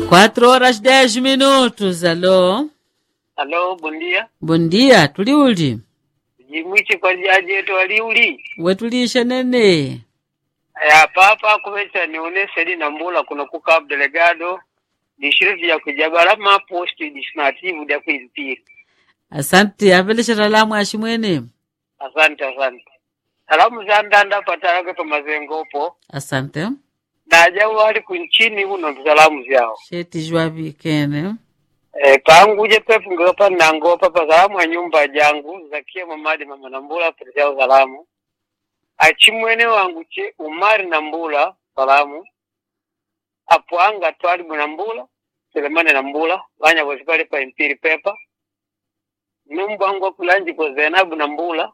Quatro horas dez minutos. Alô? Alô, bom dia. Bom dia, tuli uli? Jimwichi kwa jaji yetu waliuli. Wetulisha nene. Ya papa kumecha nione sedi na mbula kuna kuka delegado district ya kujabala ma post disnative ya kuizpiri. Asante, apelesha salamu ashimwene. Asante asante. Salamu za ndanda patarake pa mazengopo. Asante. Naja wali kunchini uno salamu zao. Sheti jwa vikene. E, pangu je pepu ngopa nangopa pa salamu ya nyumba jangu zakia mamadi mama nambula pesa salamu. achimwene wangu che umari na mbula salamu apwanga twalibu na mbula selemane na mbula vanya vosi pale pa impiri pepa numbwangu akulanji kwa zenabu na mbula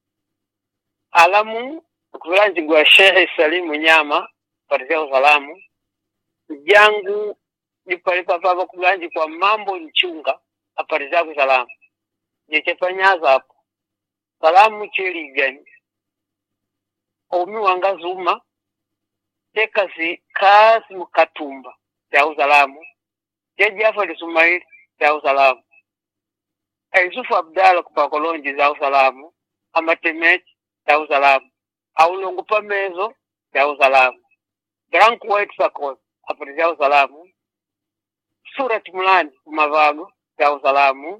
alamu kulanji gwa shehe salimu nyama patisao salamu jangu nipalipa papa kulanji kwa mambo nchunga aparizako salamu jechepanyaza hapo salamu cheligani omi wanga zuma tekasi kasi mukatumba ya usalamu jejafa lisumaili ya usalamu aisufu abdala kupakolonji za usalamu amatemechi ya usalamu aulongu pamezo ya usalamu brank white sakos apati ya usalamu surat mulani kumavago ya usalamu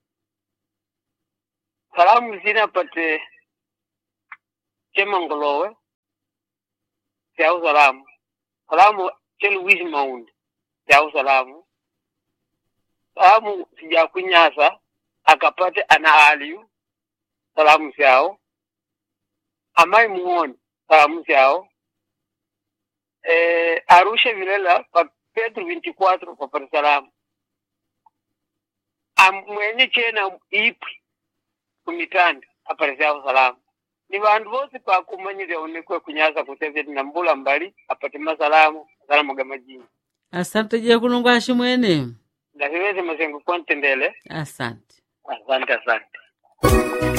salamu zina pate chemangolowe chau salamu salamu cheluwisi maundi chau salamu salamu sijakunyasa akapate ana aliyu salamu syao amai muoni salamu syao eh, arusha vilela pa petro 24 papati salamu amwenye chena ipwi kumitanda apati syao salamu ni vandu vosi pakumanyire unikwe kunyaza kuteveti na mbula mbali apate masalamu salamu ga majini Asante je kulungu ashimwene. ndaviweze mazengo kontendele Asante. asante asante